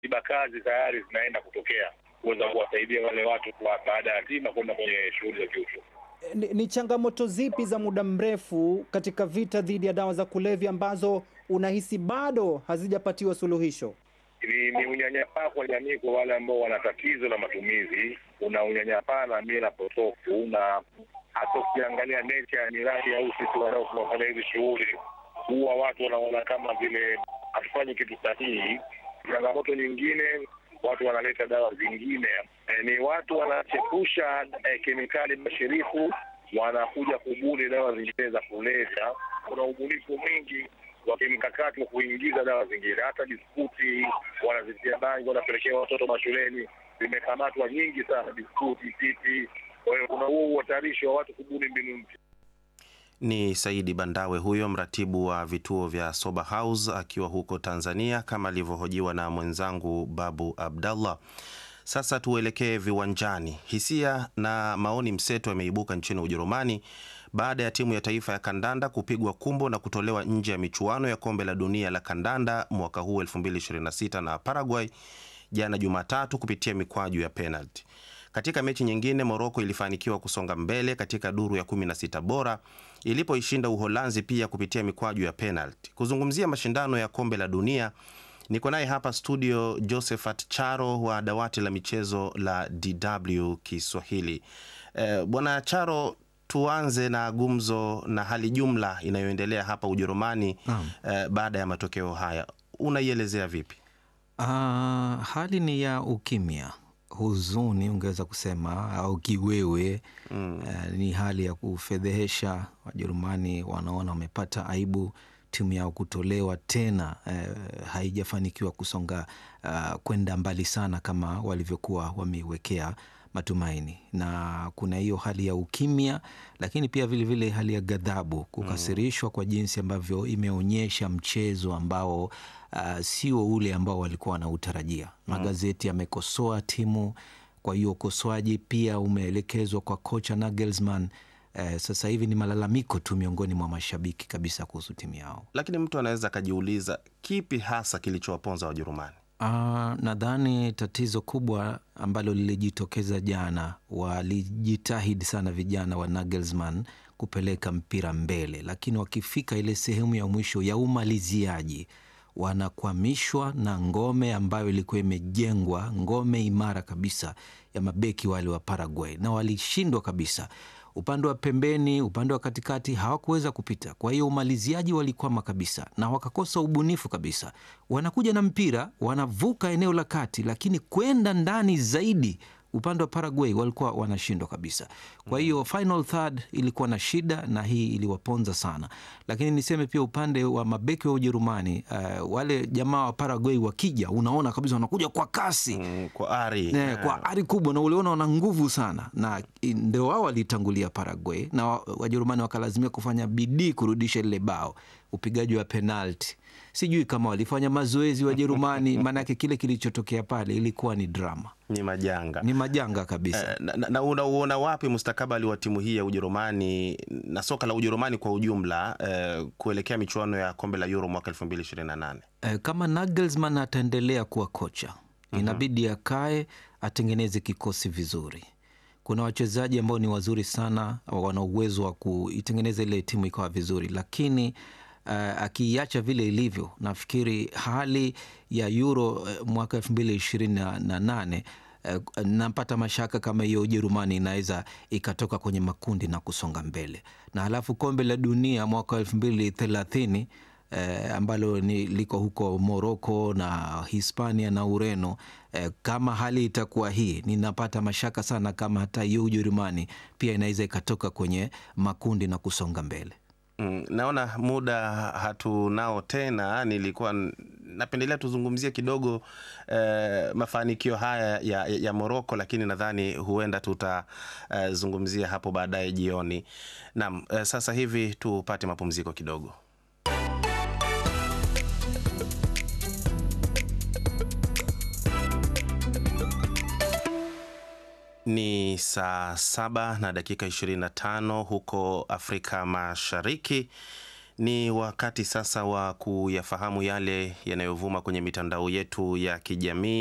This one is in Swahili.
tiba kazi tayari zinaenda kutokea kuweza kuwasaidia wale watu kwa baada ya tima kwenda kwenye shughuli za kiuchumi. Ni, ni changamoto zipi za muda mrefu katika vita dhidi ya dawa za kulevya ambazo unahisi bado hazijapatiwa suluhisho? Ni, ni unyanyapaa kwa jamii kwa wale ambao wana tatizo la matumizi. Kuna unyanyapaa na mila potofu, na hata ukiangalia nature ya miradi au sisi wanaofanya hizi shughuli, huwa watu wanaona kama vile hatufanyi kitu sahihi. Changamoto nyingine, watu wanaleta dawa zingine e, ni watu wanachepusha e, kemikali bashirifu, wanakuja kubuni dawa zingine za kulevya. Kuna ubunifu mwingi wa kimkakati wa kuingiza dawa zingine, hata biskuti wanazitia bangi, wanapelekea watoto mashuleni, zimekamatwa nyingi sana, biskuti, pipi. Kwa hiyo kuna huo uhatarishi wa watu kubuni mbinu mpya. Ni Saidi Bandawe huyo mratibu wa vituo vya Sober House akiwa huko Tanzania, kama alivyohojiwa na mwenzangu Babu Abdallah. Sasa tuelekee viwanjani. Hisia na maoni mseto yameibuka nchini Ujerumani baada ya timu ya taifa ya kandanda kupigwa kumbo na kutolewa nje ya michuano ya kombe la dunia la kandanda mwaka huu 2026 na Paraguay jana Jumatatu kupitia mikwaju ya penalti. Katika mechi nyingine, Moroko ilifanikiwa kusonga mbele katika duru ya 16 bora ilipoishinda Uholanzi pia kupitia mikwaju ya penalti. Kuzungumzia mashindano ya kombe la dunia niko naye hapa studio Josephat Charo wa dawati la michezo la DW Kiswahili. Eh, Bwana Charo, tuanze na gumzo na hali jumla inayoendelea hapa Ujerumani eh, baada ya matokeo haya unaielezea vipi? Uh, hali ni ya ukimya, huzuni ungeweza kusema au kiwewe mm. Uh, ni hali ya kufedhehesha. Wajerumani wanaona wamepata aibu, timu yao kutolewa tena, uh, haijafanikiwa kusonga uh, kwenda mbali sana kama walivyokuwa wameiwekea matumaini, na kuna hiyo hali ya ukimya, lakini pia vilevile vile hali ya ghadhabu, kukasirishwa kwa jinsi ambavyo imeonyesha mchezo ambao uh, sio ule ambao walikuwa wanautarajia. Magazeti yamekosoa timu, kwa hiyo ukosoaji pia umeelekezwa kwa kocha Nagelsmann. Uh, sasa hivi ni malalamiko tu miongoni mwa mashabiki kabisa kuhusu timu yao. Lakini mtu anaweza akajiuliza kipi hasa kilichowaponza Wajerumani? Uh, nadhani tatizo kubwa ambalo lilijitokeza jana, walijitahidi sana vijana wa Nagelsmann kupeleka mpira mbele, lakini wakifika ile sehemu ya mwisho ya umaliziaji wanakwamishwa na ngome ambayo ilikuwa imejengwa, ngome imara kabisa ya mabeki wale wa Paraguay, na walishindwa kabisa. Upande wa pembeni, upande wa katikati hawakuweza kupita. Kwa hiyo umaliziaji walikwama kabisa na wakakosa ubunifu kabisa. Wanakuja na mpira, wanavuka eneo la kati, lakini kwenda ndani zaidi upande wa Paraguay walikuwa wanashindwa kabisa. Kwa hiyo final third ilikuwa na shida, na hii iliwaponza sana. Lakini niseme pia upande wa mabeki wa Ujerumani, uh, wale jamaa wa Paraguay wakija, unaona kabisa wanakuja kwa kasi Mm, kwa ari ne, kwa ari kubwa, na uliona wana nguvu sana, na ndio wao walitangulia Paraguay, na wa- Wajerumani wakalazimia kufanya bidii kurudisha lile bao. Upigaji wa penalti, sijui kama walifanya mazoezi Wajerumani, maanake kile kilichotokea pale ilikuwa ni drama, ni majanga ni majanga kabisa. Eh, na, na, na unauona wapi mustakabali wa timu hii ya Ujerumani na soka la Ujerumani kwa ujumla eh, kuelekea michuano ya kombe la Euro mwaka 2028? Eh, kama Nagelsmann ataendelea kuwa kocha, inabidi akae atengeneze kikosi vizuri. Kuna wachezaji ambao ni wazuri sana, wana uwezo wa kuitengeneza ile timu ikawa vizuri, lakini uh, akiiacha vile ilivyo, nafikiri hali ya Euro uh, mwaka elfu mbili ishirini na nane uh, napata mashaka kama hiyo Ujerumani inaweza ikatoka kwenye makundi na kusonga mbele, na halafu kombe la dunia mwaka elfu mbili thelathini eh, ambalo ni liko huko Moroko na Hispania na Ureno. Eh, kama hali itakuwa hii, ninapata mashaka sana kama hata hiyo Ujerumani pia inaweza ikatoka kwenye makundi na kusonga mbele. Mm, naona muda hatunao tena. Nilikuwa n- napendelea tuzungumzie kidogo eh, mafanikio haya ya, ya, ya Moroko, lakini nadhani huenda tutazungumzia hapo baadaye jioni. Naam, eh, sasa hivi tupate mapumziko kidogo. Ni saa saba na dakika 25 huko Afrika Mashariki. Ni wakati sasa wa kuyafahamu yale yanayovuma kwenye mitandao yetu ya kijamii.